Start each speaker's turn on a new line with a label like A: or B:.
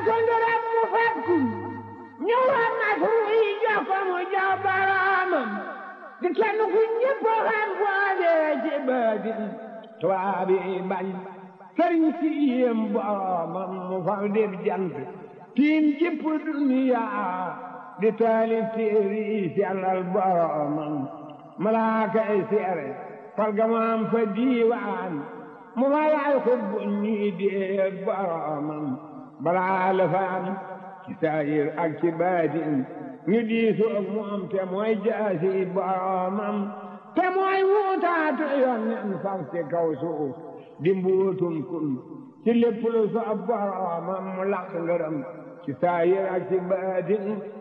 A: ko ngërëm mu fekku ñëwaat na fu yi jox ko mu jox boroomam di kenn ku ñëpp xam boole ci baatin tubaab yi bañ sëriñ si yéem boroomam mu fal def jant tiim jëpp duniya di taalif téere yi sellal boroomam malaaka yi seere fal gamaam fa diiwaan mu ma laay xutbu ñii déeg boroomam balaa la fa am ci saayir ak ci baatin ñu diisu ak moom te mooy jaasi boroomam te mooy wuutaatu yoon nen far ci kaw suuf di mbuutum kun ci lépp lu soob boroomam mu laq ngërëm ci saayir ak ci baatin